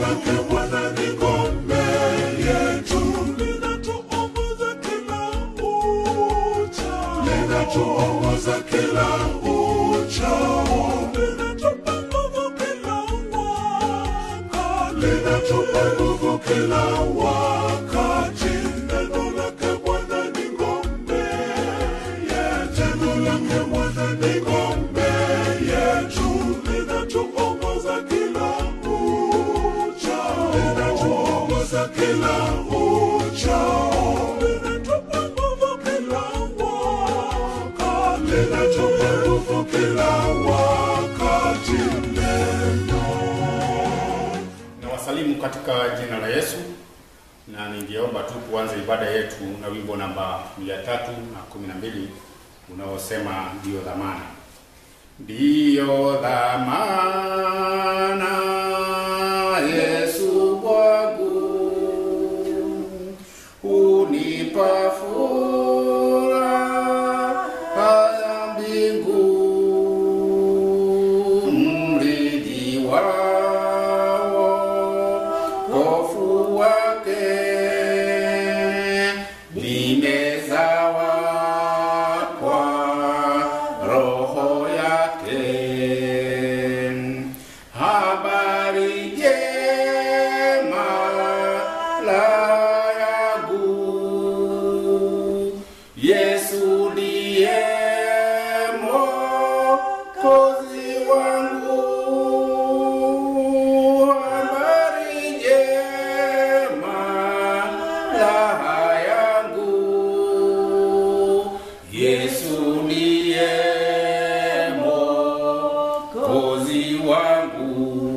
lake Bwana ni ngome yetu, linatuongoza kila uchao, linatuongoza kila uchao, linatupa nguvu kila wakati, linatupa nguvu kila wakati. Neno lake Bwana ni ngome yetu, neno lake Bwana ni ngome yetu, linatuongoza kila uchao, linatuongoza kila uchao, linatupa nguvu kila wakati, linatupa nguvu kila wakati. Neno na wasalimu katika jina la Yesu, na ningeomba tu tuanze ibada yetu na wimbo namba mia tatu na kumi na mbili unaosema ndiyo dhamana, ndiyo dhamana Yesu kwangu, unipa furaha ya mbingu, mrithi wao wokovu wake limezawa kwa roho yake. Habari njema la yangu Yesu ndiye Mwokozi wangu. Habari njema raha yangu, Yesu ndiye Mwokozi wangu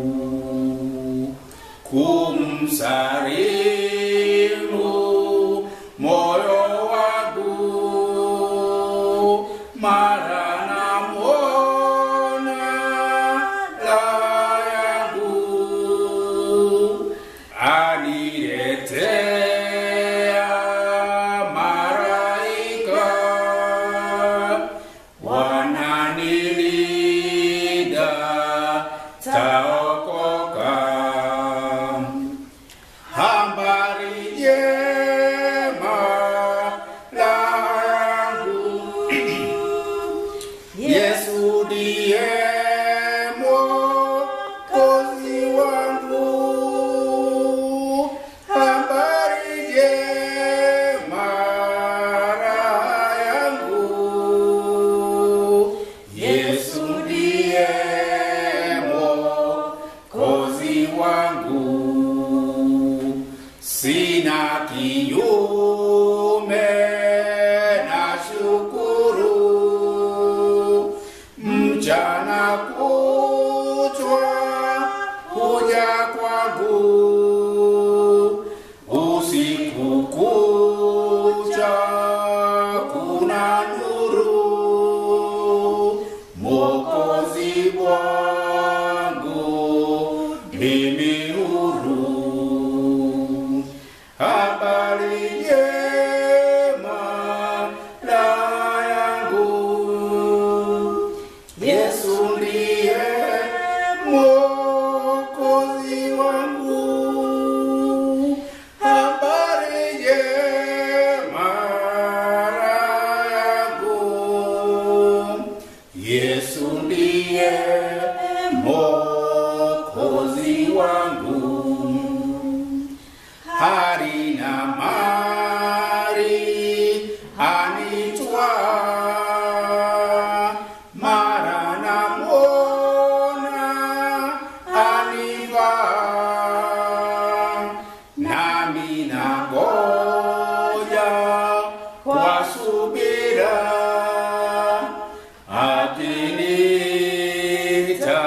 kumsalimu moyo wangu mara namwona raha yangu aniletea malaika wananilinda taokoka habari njema raha yangu Yesu ndiye Mwokozi wangu, habari njema raha yangu. Yesu ndiye Mwokozi wangu, sina kinyume na shukuru mchana kuchwa kuja kwangu usiku kucha kuna nuru mokozi wangu mimi huru habari njema raha yangu Yesu ndiye Mwokozi wangu, habari njema raha yangu. Yesu ndiye Mwokozi wangu hari na mari anitwa mara na mwona aniva nami na goja kwa subira akinita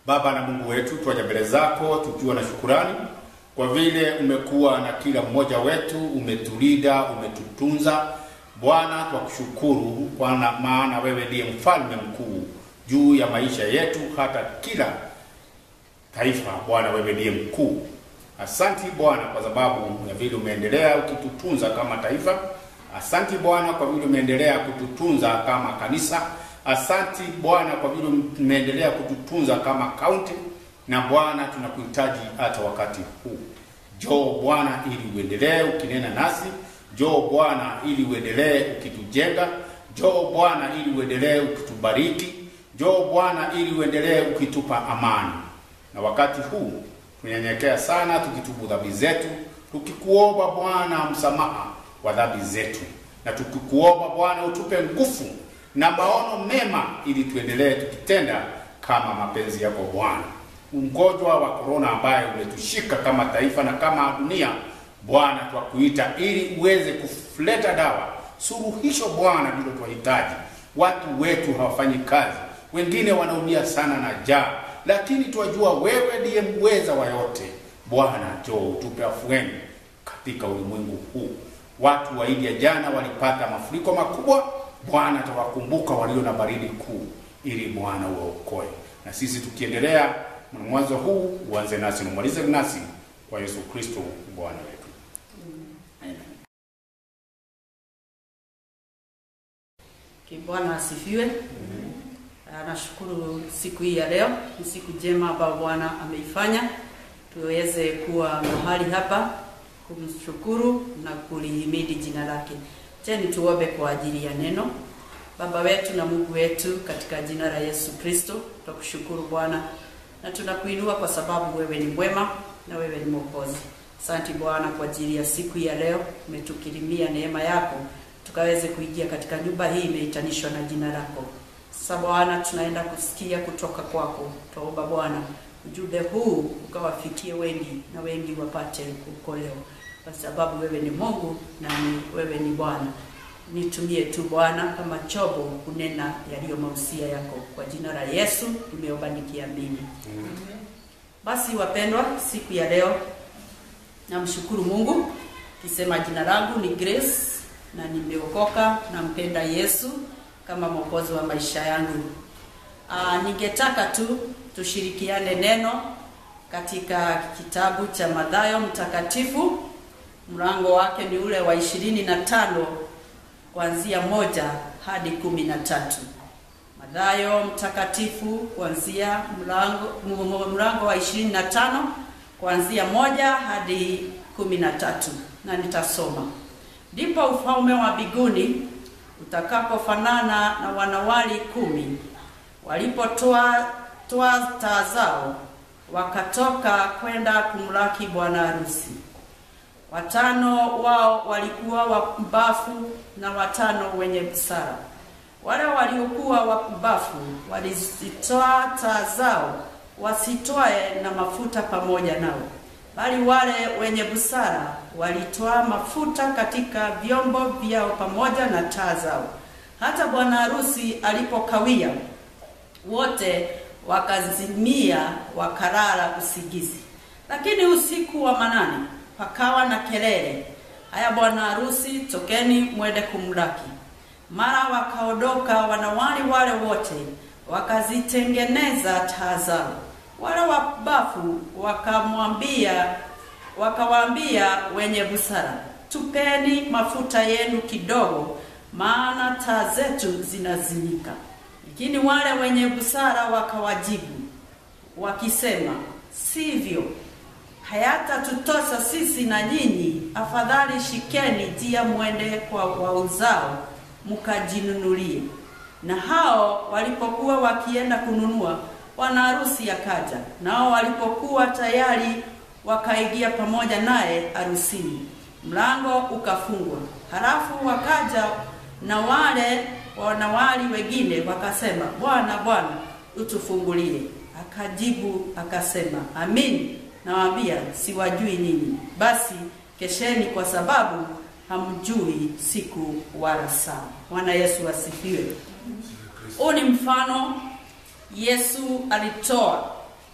Baba na Mungu wetu, twaja mbele zako tukiwa na shukurani kwa vile umekuwa na kila mmoja wetu, umetulinda, umetutunza. Bwana, twakushukuru kwa maana wewe ndiye mfalme mkuu juu ya maisha yetu, hata kila taifa. Bwana, wewe ndiye mkuu. Asanti Bwana kwa sababu ya vile umeendelea ukitutunza kama taifa. Asanti Bwana kwa vile umeendelea kututunza kama kanisa. Asanti Bwana kwa vile umeendelea kututunza kama kaunti, na Bwana tunakuhitaji hata wakati huu. Njoo Bwana ili uendelee ukinena nasi. Njoo Bwana ili uendelee ukitujenga. Njoo Bwana ili uendelee ukitubariki. Njoo Bwana ili uendelee ukitupa amani. Na wakati huu tunyenyekea sana, tukitubu dhambi zetu, tukikuomba Bwana msamaha wa dhambi zetu, na tukikuomba Bwana utupe nguvu na maono mema, ili tuendelee tukitenda kama mapenzi yako Bwana. Ugonjwa wa korona ambaye umetushika kama taifa na kama dunia, Bwana twakuita ili uweze kuleta dawa, suluhisho Bwana, ndilo twahitaji. Watu wetu hawafanyi kazi, wengine wanaumia sana na njaa lakini twajua wewe ndiye mweza wa yote. Bwana, njoo utupe afueni katika ulimwengu huu. Watu wa India jana walipata mafuriko makubwa. Bwana, tawakumbuka walio na baridi kuu, ili Bwana uwaokoe. Na sisi tukiendelea mwanzo huu, uanze nasi na umalize nasi, kwa Yesu Kristo Bwana wetu. Amen. Bwana asifiwe. Nashukuru siku hii ya leo, ni siku njema ambayo Bwana ameifanya tuweze kuwa mahali hapa kumshukuru na kulihimidi jina lake. Cheni tuombe kwa ajili ya neno. Baba wetu na Mungu wetu, katika jina la Yesu Kristo, tunakushukuru Bwana na tunakuinua kwa sababu wewe ni mwema na wewe ni Mwokozi. Asante Bwana kwa ajili ya siku hii ya leo, umetukirimia neema yako tukaweze kuingia katika nyumba hii imeitanishwa na jina lako. Sasa Bwana, tunaenda kusikia kutoka kwako. Tuomba Bwana ujumbe huu ukawafikie wengi na wengi wapate kuokolewa, kwa sababu wewe ni Mungu na ni wewe ni Bwana. Nitumie tu Bwana kama chombo kunena yaliyo mausia yako, kwa jina la Yesu nimeomba nikiamini. Basi wapendwa, siku ya leo namshukuru Mungu kisema jina langu ni Grace na nimeokoka, nampenda Yesu kama mwokozi wa maisha yangu. Aa, ningetaka tu tushirikiane neno katika kitabu cha Mathayo mtakatifu mlango wake ni ule wa ishirini na tano kuanzia moja hadi kumi na tatu. Mathayo mtakatifu kuanzia mlango, mlango wa ishirini na tano kuanzia moja hadi kumi na tatu na nitasoma. Ndipo ufalme wa mbinguni utakapofanana na wanawali kumi walipotoa toa taa zao wakatoka kwenda kumlaki bwana harusi. Watano wao walikuwa wapumbafu na watano wenye busara. Wale waliokuwa wapumbafu walizitoa taa zao wasitwae na mafuta pamoja nao, bali wale wenye busara walitoa mafuta katika vyombo vyao pamoja na taa zao. Hata bwana harusi alipokawia, wote wakazimia wakalala usingizi. Lakini usiku wa manane pakawa na kelele, haya, bwana harusi, tokeni mwende kumlaki. Mara wakaondoka wanawali wale wote, wakazitengeneza taa zao. Wale wabafu wakamwambia wakawaambia wenye busara, tupeni mafuta yenu kidogo, maana taa zetu zinazimika. Lakini wale wenye busara wakawajibu wakisema, sivyo, hayatatutosha sisi na nyinyi, afadhali shikeni njia mwende kwa wauzao mkajinunulie. Na hao walipokuwa wakienda kununua, bwana harusi akaja, nao walipokuwa tayari wakaingia pamoja naye harusini, mlango ukafungwa. Halafu wakaja na wale wanawali wengine wakasema, Bwana, Bwana, utufungulie. Akajibu akasema, amin nawaambia, siwajui ninyi. Basi kesheni, kwa sababu hamjui siku wala saa. Bwana Yesu asifiwe. Huu ni mfano Yesu alitoa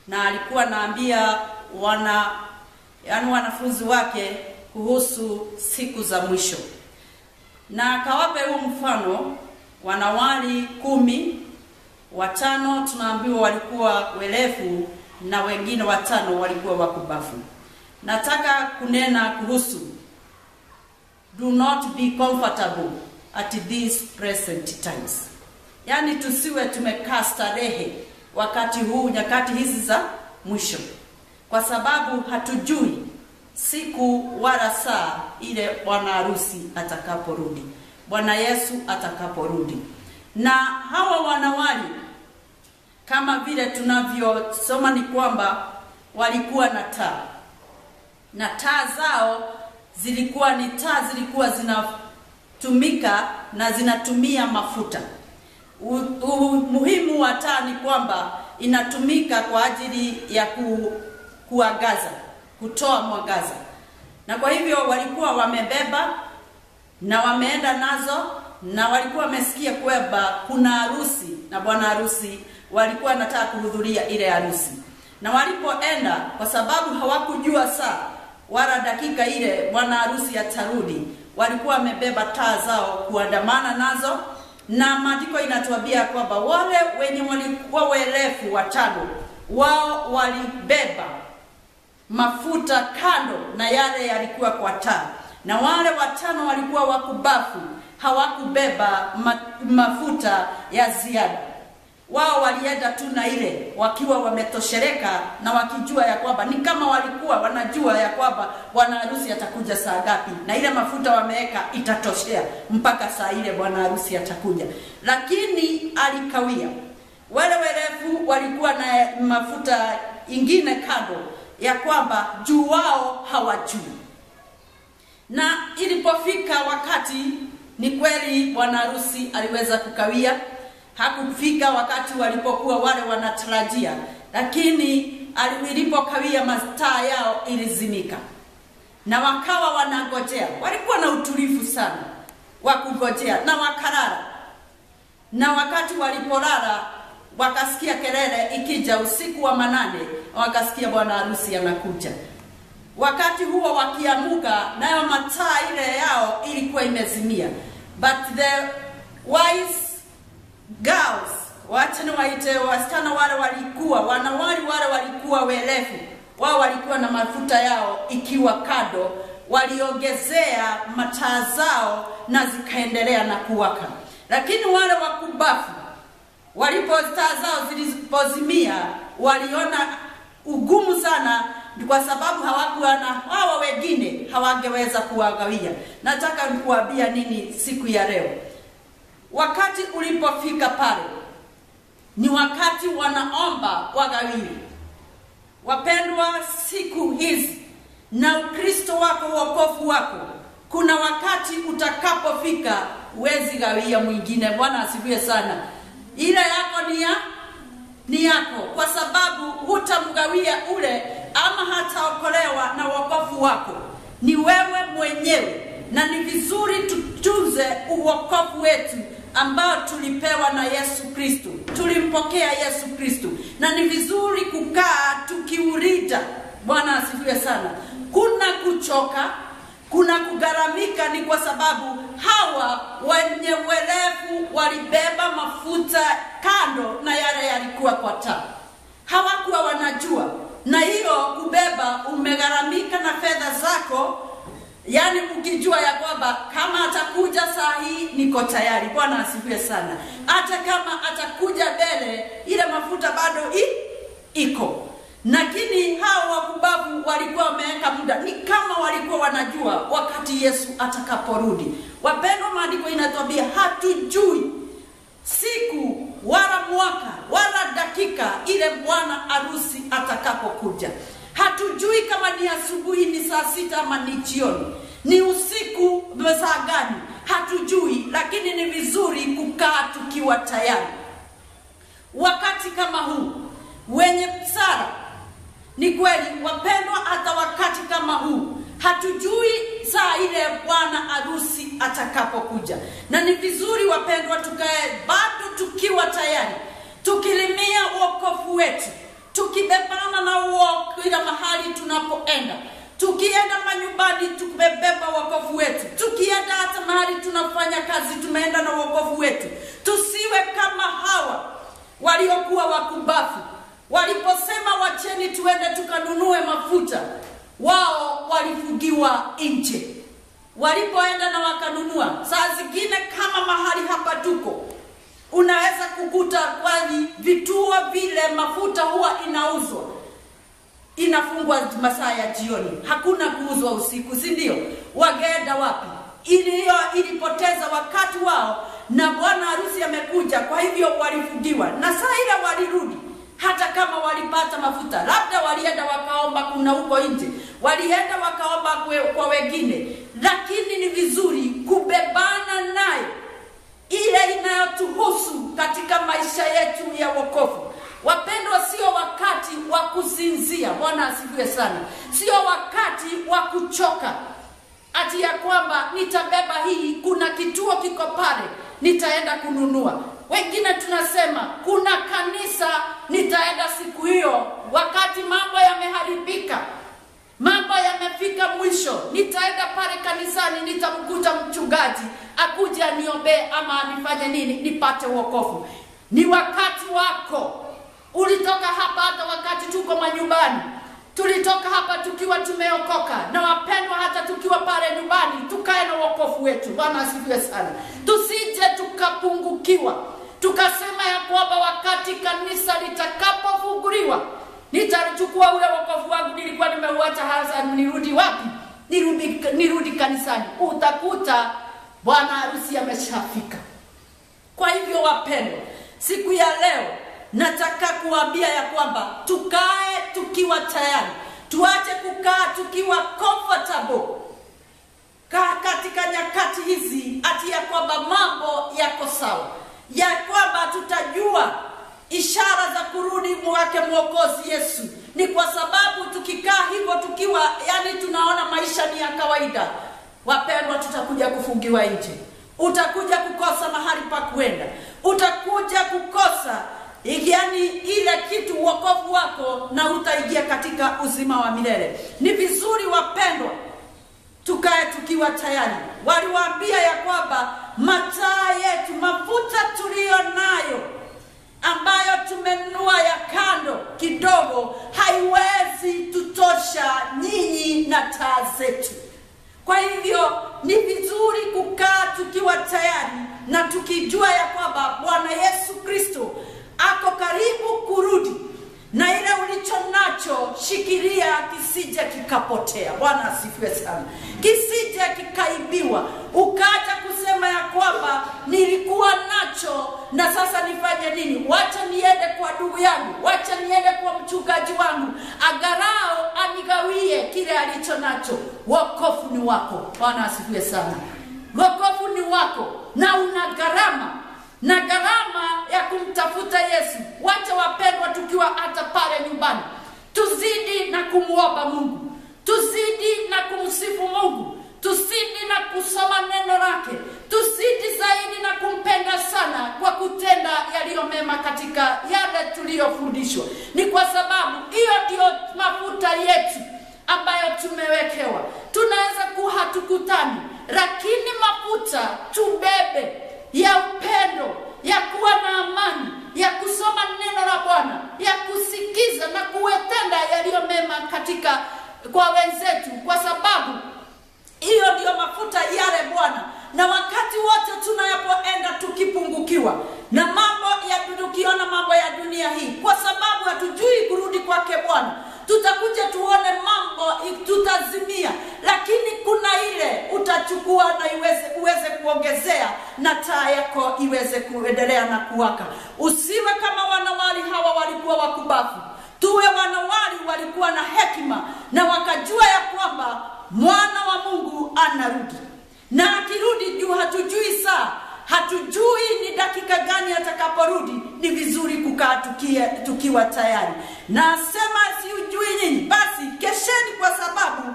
na alikuwa naambia wana yani wanafunzi wake kuhusu siku za mwisho na akawape huu mfano wanawali kumi watano tunaambiwa walikuwa werefu na wengine watano walikuwa wakubafu nataka kunena kuhusu do not be comfortable at these present times yaani tusiwe tumekaa starehe wakati huu nyakati hizi za mwisho kwa sababu hatujui siku wala saa ile bwana harusi atakaporudi bwana yesu atakaporudi na hawa wanawali kama vile tunavyosoma ni kwamba walikuwa na taa na taa zao zilikuwa ni taa zilikuwa zinatumika na zinatumia mafuta umuhimu wa taa ni kwamba inatumika kwa ajili ya ku, kuangaza kutoa mwangaza na kwa hivyo walikuwa wamebeba na wameenda nazo na walikuwa wamesikia kwamba kuna harusi na bwana harusi walikuwa wanataka kuhudhuria ile harusi na walipoenda kwa sababu hawakujua saa wala dakika ile bwana harusi atarudi walikuwa wamebeba taa zao kuandamana nazo na maandiko inatuambia kwamba wale wenye walikuwa werefu watano wao walibeba mafuta kando na yale yalikuwa kwa taa na wale watano walikuwa wakubafu hawakubeba ma, mafuta ya ziada wao walienda tu na ile wakiwa wametoshereka na wakijua ya kwamba ni kama walikuwa wanajua ya kwamba bwana harusi atakuja saa ngapi na ile mafuta wameweka itatoshea mpaka saa ile bwana harusi atakuja lakini alikawia wale werefu walikuwa na mafuta ingine kando ya kwamba juu wao hawajui na ilipofika wakati ni kweli bwana harusi aliweza kukawia hakufika wakati walipokuwa wale wanatarajia lakini ilipokawia mataa yao ilizimika na wakawa wanangojea walikuwa na utulivu sana wa kungojea na wakalala na wakati walipolala wakasikia kelele ikija usiku wa manane wakasikia bwana harusi anakuja wakati huo wakiamuka nayo mataa ile yao ilikuwa imezimia but the wise girls wacha niwaite wasichana wale walikuwa wanawali wale walikuwa werefu wao walikuwa na mafuta yao ikiwa kado waliongezea mataa zao na zikaendelea na kuwaka lakini wale wakubafu walipo taa zao zilipozimia waliona ugumu sana kwa sababu hawakuwa na hawa wengine hawangeweza kuwagawia nataka kuambia nini siku ya leo wakati ulipofika pale ni wakati wanaomba wagawiwe wapendwa siku hizi na ukristo wako uokofu wako kuna wakati utakapofika huwezi gawia mwingine bwana asifiwe sana ile yako ni ya ni yako kwa sababu hutamgawia ule ama hataokolewa na uokofu wako ni wewe mwenyewe na ni vizuri tutunze uokofu wetu ambao tulipewa na yesu kristo tulimpokea yesu kristo na ni vizuri kukaa tukiurida bwana asifiwe sana kuna kuchoka kuna kugharamika ni kwa sababu hawa wenye werevu walibeba mafuta kando na yale yalikuwa kwa taa hawakuwa wanajua na hiyo kubeba umegharamika na fedha zako yaani ukijua ya kwamba kama atakuja saa hii niko tayari bwana asifiwe sana hata kama atakuja mbele ile mafuta bado i, iko lakini hao wakubabu walikuwa wameweka muda ni kama walikuwa wanajua wakati yesu atakaporudi wapendwa maandiko inatuambia hatujui siku wala mwaka wala dakika ile bwana harusi atakapokuja hatujui kama ni asubuhi ni saa sita ama ni jioni ni usiku saa gani hatujui lakini ni vizuri kukaa tukiwa tayari wakati kama huu wenye sara ni kweli wapendwa hata wakati kama huu hatujui saa ile bwana harusi atakapokuja na ni vizuri wapendwa tukae bado tukiwa tayari tukilimia uokofu wetu tukibebana na uo kila mahali tunapoenda tukienda manyumbani tumebeba wokovu wetu tukienda hata mahali tunafanya kazi tumeenda na wokovu wetu tusiwe kama hawa waliokuwa wakubafu waliposema wacheni tuende tukanunue mafuta wao walifungiwa nje walipoenda na wakanunua saa zingine kama mahali hapa tuko unaweza kukuta kwani vituo vile mafuta huwa inauzwa inafungwa masaa ya jioni hakuna kuuzwa usiku si ndio wageenda wapi iliyo ilipoteza wakati wao na bwana harusi amekuja kwa hivyo walifungiwa na saa ile walirudi hata kama walipata mafuta labda walienda wakaomba kuna huko nje walienda wakaomba kwe, kwa wengine lakini ni vizuri kubebana nayo ile inayotuhusu katika maisha yetu ya wokovu wapendwa sio wakati wa kusinzia bwana asifiwe sana sio wakati wa kuchoka ati ya kwamba nitabeba hii kuna kituo kiko pale nitaenda kununua wengine tunasema kuna kanisa nitaenda siku hiyo wakati mambo yameharibika mambo yamefika mwisho nitaenda pale kanisani nitamkuta mchungaji akuja aniombee ama nifanye nini nipate wokovu ni wakati wako ulitoka hapa hata wakati tuko manyumbani tulitoka hapa tukiwa tumeokoka na wapendwa hata tukiwa pale nyumbani tukae na wokovu wetu bwana asifiwe sana tusije tukapungukiwa tukasema ya kwamba wakati kanisa litakapofunguliwa nitachukua ule wokovu wangu nilikuwa nimeuacha hasa nirudi wapi nirudi, nirudi kanisani utakuta bwana harusi ameshafika kwa hivyo wapendwa siku ya leo nataka kuambia ya kwamba tukae tukiwa tayari tuache kukaa tukiwa comfortable kaa katika nyakati hizi ati ya kwamba mambo yako sawa ya kwamba tutajua ishara za kurudi mwake mwokozi yesu ni kwa sababu tukikaa hivyo tukiwa yani tunaona maisha ni ya kawaida wapendwa tutakuja kufungiwa nje utakuja kukosa mahali pa kwenda utakuja kukosa yani ile kitu uokovu wako na utaingia katika uzima wa milele ni vizuri wapendwa tukae tukiwa tayari waliwaambia ya kwamba mataa yetu mafuta tuliyo nayo ambayo tumenunua ya kando kidogo haiwezi tutosha nyinyi na taa zetu kwa hivyo ni vizuri kukaa tukiwa tayari na tukijua ya kwamba bwana yesu kristo ako karibu kurudi na ile ulicho nacho shikilia kisije kikapotea bwana asifiwe sana kisije kikaibiwa ukaja kusema ya kwamba nilikuwa nacho na sasa nifanye nini wacha niende kwa ndugu yangu wacha niende kwa mchungaji wangu agarao anigawie kile alicho nacho wokofu ni wako bwana asifiwe sana wokovu ni wako na una gharama na gharama ya kumtafuta yesu wacha wapendwa tukiwa hata pale nyumbani tuzidi na kumwomba mungu tuzidi na kumsifu mungu tuzidi na kusoma neno lake tuzidi zaidi na kumpenda sana kwa kutenda yaliyo mema katika yale tuliyofundishwa ni kwa sababu hiyo ndiyo mafuta yetu ambayo tumewekewa tunaweza kuwa hatukutani lakini mafuta tubebe ya upendo ya kuwa na amani ya kusoma neno la bwana ya kusikiza na kuwetenda yaliyo mema katika kwa wenzetu kwa sababu hiyo ndiyo mafuta yale bwana na wakati wote tunapoenda tukipungukiwa na mambo ya tukiona mambo ya dunia hii kwa sababu hatujui kurudi kwake bwana tutakuja tuone mambo tutazimia lakini kuna ile utachukua na iweze uweze kuongezea na taa yako iweze kuendelea na kuwaka usiwe kama wanawali hawa walikuwa wakubafu tuwe wanawali walikuwa na hekima na wakajua ya kwamba mwana wa mungu anarudi na akirudi juu hatujui saa hatujui ni dakika gani atakaporudi ni vizuri kukaa tukie, tukiwa tayari na sema siujui nyinyi basi kesheni kwa sababu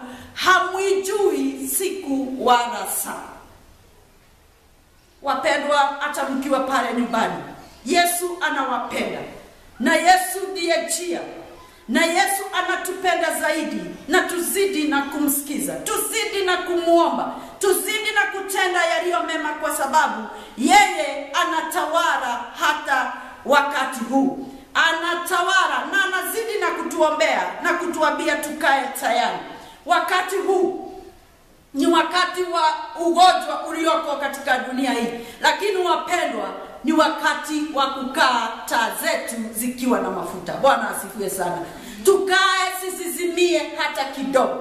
hamwijui siku wala saa wapendwa hata mkiwa pale nyumbani yesu anawapenda na yesu ndiye njia na Yesu anatupenda zaidi, na tuzidi na kumsikiza, tuzidi na kumwomba, tuzidi na kutenda yaliyo mema, kwa sababu yeye anatawala hata wakati huu, anatawala na anazidi na kutuombea na kutuambia tukae tayari. Wakati huu ni wakati wa ugonjwa ulioko katika dunia hii, lakini wapendwa, ni wakati wa kukaa taa zetu zikiwa na mafuta. Bwana asifiwe sana. Tukae zisizimie hata kidogo,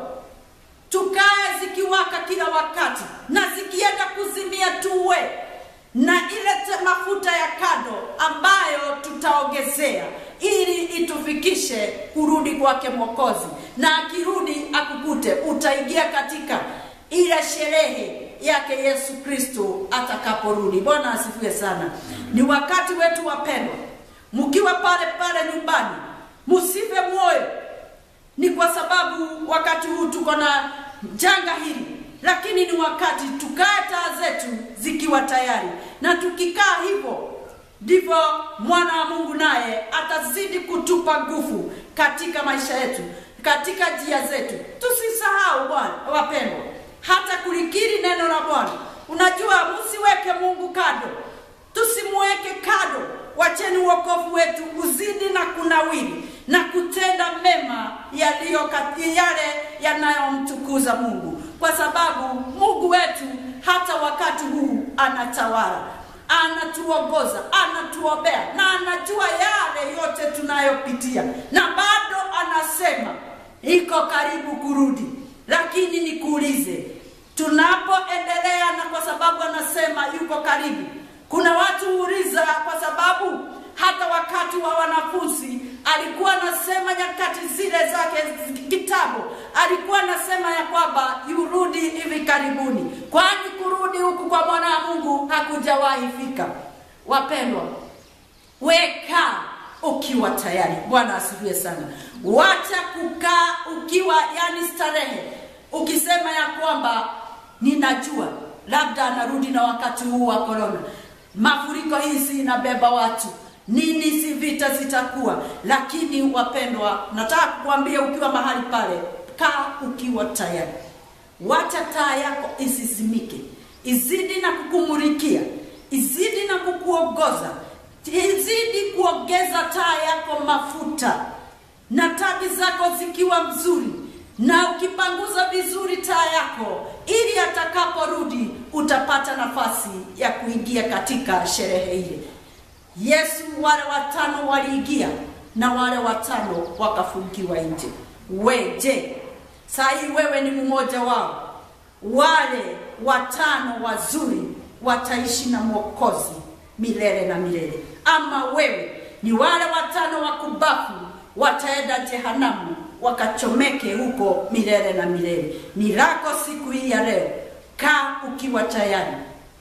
tukae zikiwaka kila wakati, na zikienda kuzimia tuwe na ile te- mafuta ya kado ambayo tutaongezea ili itufikishe kurudi kwake Mwokozi, na akirudi akukute, utaingia katika ile sherehe yake Yesu Kristo atakaporudi. Bwana asifiwe sana. Ni wakati wetu wapendwa, mkiwa pale pale nyumbani, msife moyo. Ni kwa sababu wakati huu tuko na janga hili, lakini ni wakati tukae taa zetu zikiwa tayari, na tukikaa hivyo ndivyo mwana wa Mungu naye atazidi kutupa nguvu katika maisha yetu, katika njia zetu. Tusisahau Bwana wapendwa, hata kulikiri neno la Bwana. Unajua, msiweke Mungu kando, tusimweke kando. Wacheni wokovu wetu uzidi na kunawiri na kutenda mema yaliyo kati yale yanayomtukuza Mungu, kwa sababu Mungu wetu hata wakati huu anatawala anatuongoza, anatuombea na anajua yale yote tunayopitia, na bado anasema iko karibu kurudi. Lakini nikuulize, tunapoendelea na kwa sababu anasema yuko karibu, kuna watu huuliza, kwa sababu hata wakati wa wanafunzi alikuwa anasema nyakati zile zake kitabu, alikuwa anasema ya kwamba yurudi hivi karibuni, kwani kurudi huku kwa mwana wa Mungu hakujawahi fika. Wapendwa, weka ukiwa tayari. Bwana asifiwe sana. Wacha kukaa ukiwa yani starehe, ukisema ya kwamba ninajua labda anarudi na wakati huu wa korona, mafuriko hizi inabeba watu nini, si vita zitakuwa. Lakini wapendwa, nataka kukuambia ukiwa mahali pale, kaa ukiwa tayari. Wacha taa yako isizimike, izidi na kukumulikia, izidi na kukuongoza, izidi kuongeza taa yako mafuta, na tabi zako zikiwa mzuri, na ukipanguza vizuri taa yako, ili atakaporudi utapata nafasi ya kuingia katika sherehe ile. Yesu, wale watano waliingia na wale watano wakafungiwa nje. We je, saa hii wewe ni mmoja wao? Wale watano wazuri wataishi na Mwokozi milele na milele, ama wewe ni wale watano wakubafu wataenda jehanamu wakachomeke huko milele na milele? Ni lako siku hii ya leo. Kaa ukiwa tayari,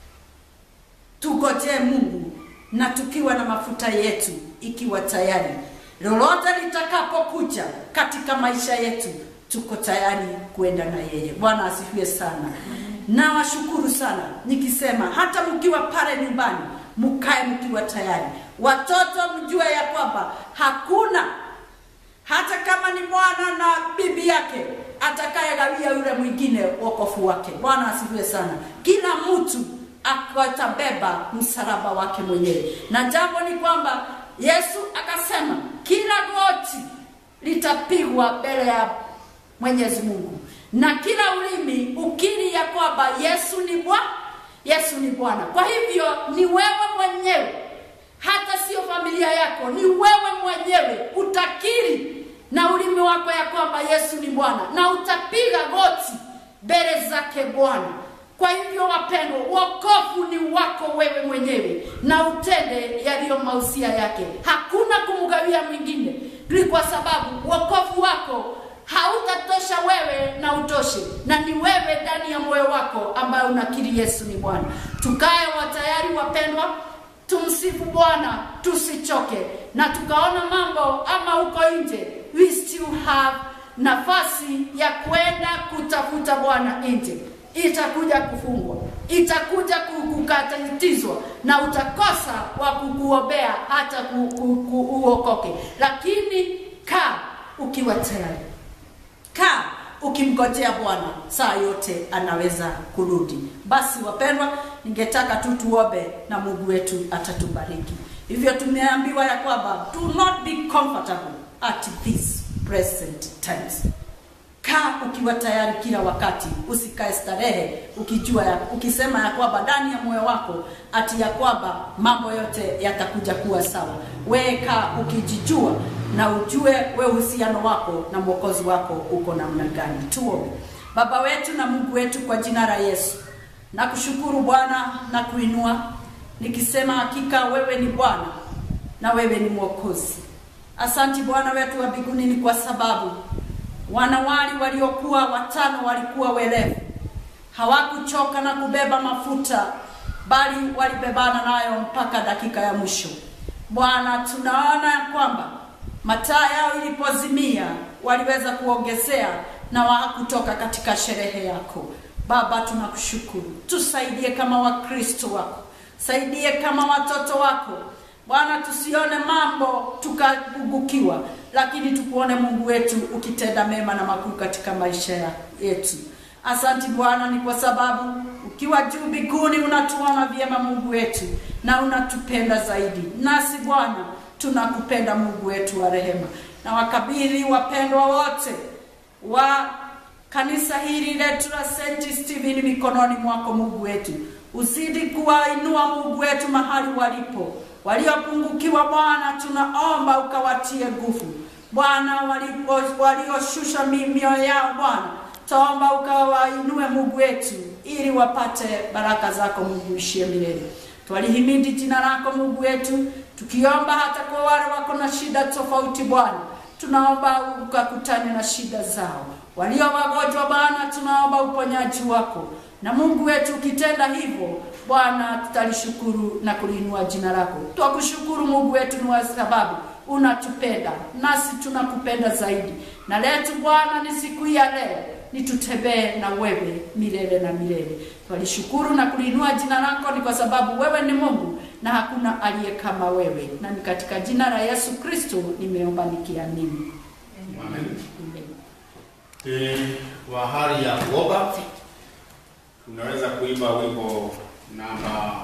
tugojee Mungu na tukiwa na mafuta yetu ikiwa tayari, lolote litakapokuja katika maisha yetu, tuko tayari kuenda na yeye. Bwana asifiwe sana. Na washukuru sana nikisema, hata mkiwa pale nyumbani, mkae mkiwa tayari. Watoto mjue ya kwamba hakuna hata kama ni mwana na bibi yake atakayegawia yule mwingine wokovu wake. Bwana asifiwe sana. Kila mtu atabeba msalaba wake mwenyewe, na jambo ni kwamba Yesu akasema kila goti litapigwa mbele ya Mwenyezi Mungu na kila ulimi ukiri ya kwamba Yesu ni Bwana, Yesu ni Bwana. Kwa hivyo ni wewe mwenyewe, hata sio familia yako, ni wewe mwenyewe utakiri na ulimi wako ya kwamba Yesu ni Bwana, na utapiga goti mbele zake Bwana. Kwa hivyo wapendwa, wokovu ni wako wewe mwenyewe, na utende yaliyo mausia yake. Hakuna kumgawia mwingine, ni kwa sababu wokovu wako hautatosha wewe na utoshe, na ni wewe ndani ya moyo wako ambaye unakiri Yesu ni Bwana. Tukae watayari wapendwa, tumsifu Bwana, tusichoke, na tukaona mambo ama huko nje, we still have nafasi ya kwenda kutafuta Bwana nje itakuja kufungwa, itakuja kukatizwa na utakosa wa kukuombea hata ku, ku, ku, uokoke. Lakini kaa ukiwa tayari kaa ukimgojea bwana saa yote anaweza kurudi basi wapendwa ningetaka tu tuombe na mungu wetu atatubariki hivyo tumeambiwa ya kwamba do not be comfortable at this present times kaa ukiwa tayari kila wakati usikae starehe ukijua ya, ukisema ya kwamba ndani ya moyo wako ati ya kwamba mambo yote yatakuja kuwa sawa wewe kaa ukijijua na ujue we uhusiano wako na mwokozi wako uko namna gani tuombe baba wetu na mungu wetu kwa jina la yesu na kushukuru bwana na kuinua nikisema hakika wewe ni bwana na wewe ni mwokozi asanti bwana wetu wa mbinguni ni kwa sababu wanawali waliokuwa watano walikuwa werevu hawakuchoka na kubeba mafuta bali walibebana nayo mpaka dakika ya mwisho bwana tunaona ya kwamba mataa yao ilipozimia waliweza kuongezea na hawakutoka katika sherehe yako baba tunakushukuru tusaidie kama wakristo wako saidie kama watoto wako bwana tusione mambo tukabugukiwa lakini tukuone mungu wetu ukitenda mema na makuu katika maisha ya- yetu asanti bwana ni kwa sababu ukiwa juu mbinguni unatuona vyema mungu wetu na unatupenda zaidi nasi bwana tunakupenda mungu wetu wa rehema na wakabidhi wapendwa wote wa kanisa hili letu la St. Stephen mikononi mwako Mungu wetu. Uzidi kuwainua Mungu wetu mahali walipo. Waliopungukiwa Bwana, tunaomba ukawatie nguvu. Bwana, walipo- walioshusha mi- mioyo yao Bwana, taomba ukawainue Mungu wetu ili wapate baraka zako Mungu ishie milele. Twalihimidi jina lako Mungu wetu, tukiomba hata kwa wale wako na shida tofauti Bwana tunaomba ukakutane na shida zao. Walio wagonjwa Bwana, tunaomba uponyaji wako, na Mungu wetu ukitenda hivyo Bwana, tutalishukuru na kuliinua jina lako. Twakushukuru Mungu wetu ni kwa sababu unatupenda nasi tunakupenda zaidi, na letu Bwana ni siku hii ya leo ni tutembee na wewe milele na milele. Twalishukuru na kuliinua jina lako, ni kwa sababu wewe ni Mungu na hakuna aliye kama wewe, na ni katika jina la Yesu Kristo nimeomba nikiamini. Amen. Amen. E, wa hali ya kuomba tunaweza kuimba wimbo namba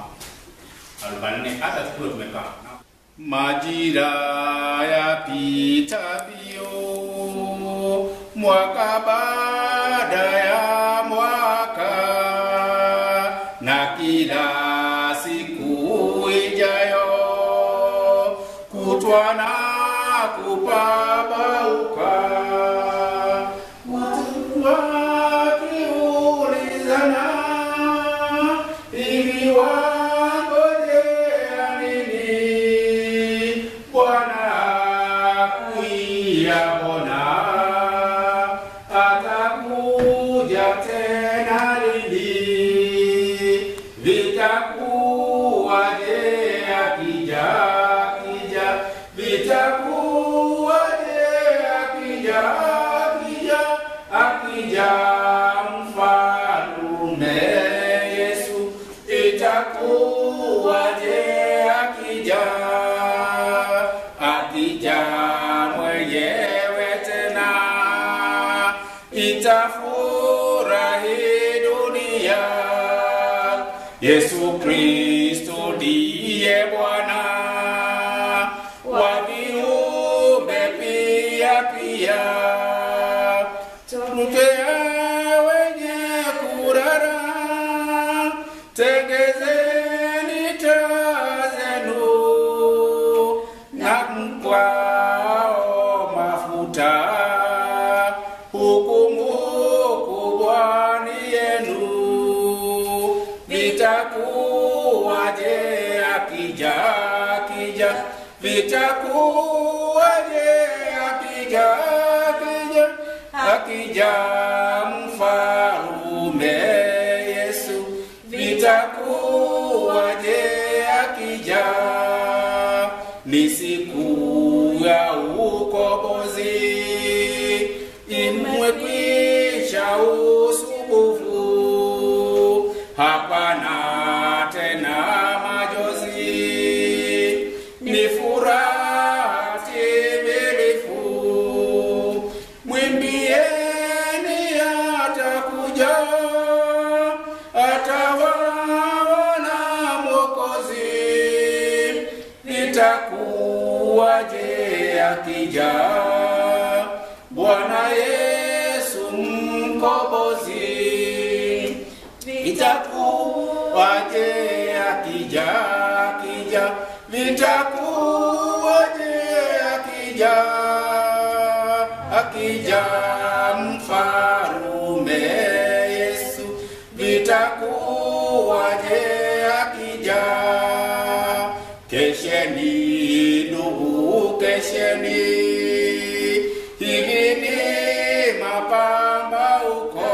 44 hata tukiwa tumekaa. Majira yapita mbio, mwaka baada ya mwaka, na kila siku ijayo kutwa na kupabauka watu wakiulizana hivi wangojea nini bwana kuia mbona atakuja tena lini vitakuwaje akija akija vitakuwaje akija akija akija mfalume Yesu itakuwaje akija akija mwenyewe tena itafurahi dunia Yesu Kristo ndiye Bwana wa viumbe pia pia tutea wenye kurara tegezeni taa zenu na mkwao mafuta hukumu kubwa ni yenu vitakuwaje akija akija vitakuwaje akija akija akija mfalume Yesu vitakuwaje akija ni siku ya ukombozi imekwisha usubufu hapana tena majozi ni furaha timilifu vitakuwaje akija Bwana Yesu mkombozi, vitakuwaje akija akija, vitakuwaje akija akija mfarume Yesu, vitakuwaje akija Kesheni ndugu, kesheni, hivi ni mapambauko.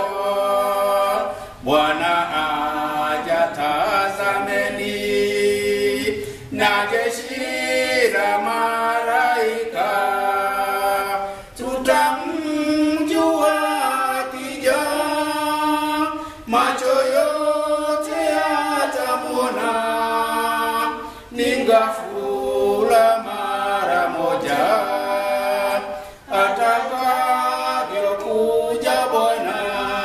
Bwana aja, tazameni, na jeshi la malaika, tutamjua akija, macho yote yatamwona ni ghafula mara moja atakavyokuja Bwana,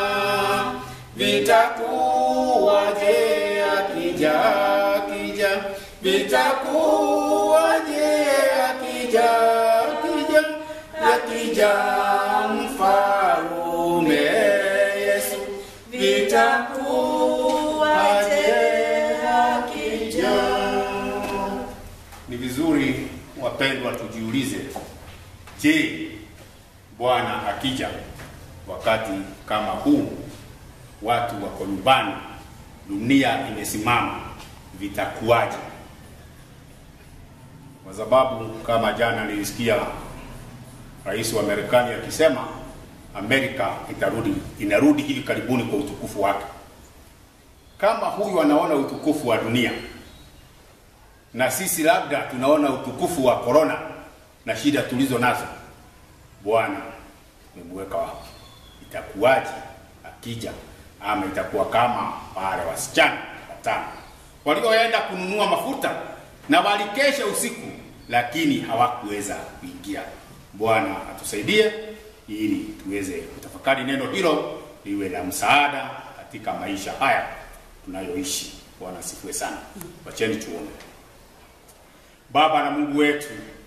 vitakuwaje akija akija, vitakuwaje akija akija akija mfalume Yesu, vitakuwaje akija Ni vizuri wapendwa, tujiulize, je, Bwana akija wakati kama huu, watu wako nyumbani, dunia imesimama, vitakuwaje? Kwa sababu kama jana nilisikia rais wa Marekani akisema Amerika itarudi, inarudi hivi karibuni kwa utukufu wake. Kama huyu anaona utukufu wa dunia na sisi labda tunaona utukufu wa korona na shida tulizo nazo, Bwana umemweka wapi? Itakuwaje akija? Ama itakuwa kama wale wasichana watano walioenda kununua mafuta na walikesha usiku, lakini hawakuweza kuingia. Bwana atusaidie ili tuweze kutafakari neno hilo liwe la msaada katika maisha haya tunayoishi. Bwana asifiwe sana. Wacheni tuombe. Baba na Mungu wetu,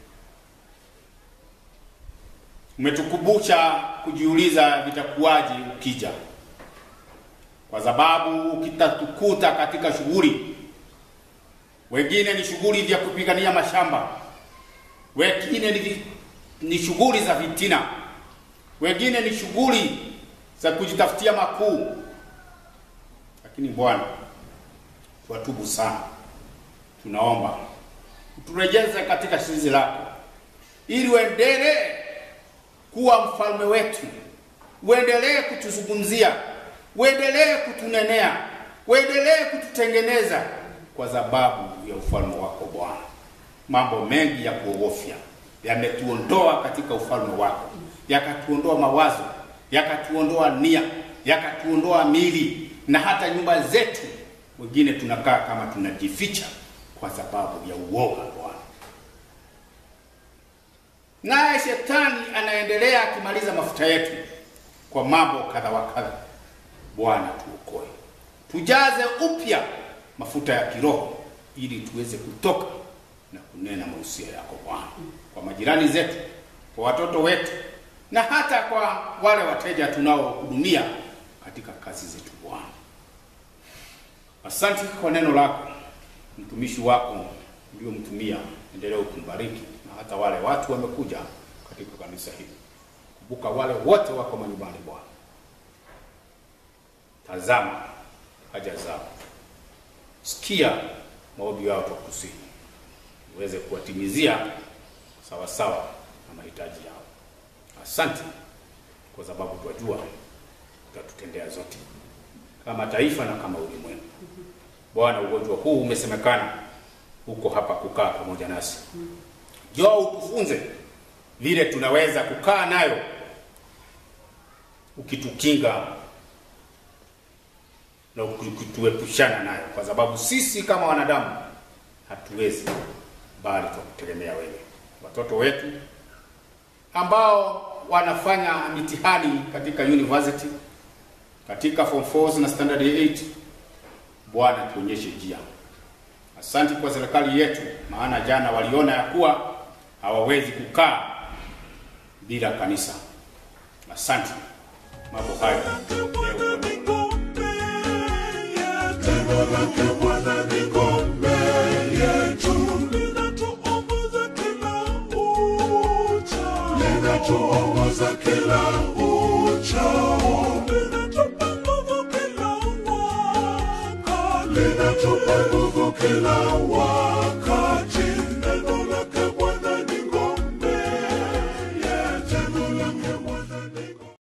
umetukumbusha kujiuliza vitakuwaje ukija, kwa sababu ukitatukuta katika shughuli, wengine ni shughuli vya kupigania mashamba, wengine ni, vi- ni shughuli za vitina, wengine ni shughuli za kujitafutia makuu, lakini Bwana, twatubu sana, tunaomba uturejeze katika zizi lako, ili uendelee kuwa mfalme wetu, uendelee kutuzungumzia, uendelee kutunenea, uendelee kututengeneza kwa sababu ya ufalme wako Bwana. Mambo mengi ya kuogofya yametuondoa katika ufalme wako, yakatuondoa mawazo, yakatuondoa nia, yakatuondoa mili na hata nyumba zetu. Wengine tunakaa kama tunajificha kwa sababu ya uoga Bwana. Naye shetani anaendelea akimaliza mafuta yetu kwa mambo kadha wa kadha. Bwana tuokoe, tujaze upya mafuta ya kiroho ili tuweze kutoka na kunena mausia yako Bwana, kwa majirani zetu, kwa watoto wetu na hata kwa wale wateja tunaohudumia katika kazi zetu Bwana. Asante kwa neno lako, mtumishi wako uliomtumia, endelea ukumbariki na hata wale watu wamekuja katika kanisa hili. Kumbuka wale wote wako manyumbani Bwana, tazama haja zao, sikia maombi yao kwa kusihi, uweze kuwatimizia sawa sawa na mahitaji yao. Asante kwa sababu twajua utatutendea zote kama taifa na kama ulimwengu. Bwana, ugonjwa huu umesemekana huko hapa kukaa pamoja nasi. Njoo utufunze vile tunaweza kukaa nayo, ukitukinga na ukituepushana nayo, kwa sababu sisi kama wanadamu hatuwezi, bali twakutegemea wewe. Watoto wetu ambao wanafanya mitihani katika university, katika form 4 na standard 8, Bwana tuonyeshe njia. Asante kwa serikali yetu, maana jana waliona ya kuwa hawawezi kukaa bila kanisa. Asante. Mambo hayo leo Neno lake Bwana ni ngome yetu, linatuongoza kila uchao, linatuongoza kila uchao, linatupa nguvu kila wakati, linatupa nguvu kila wakati.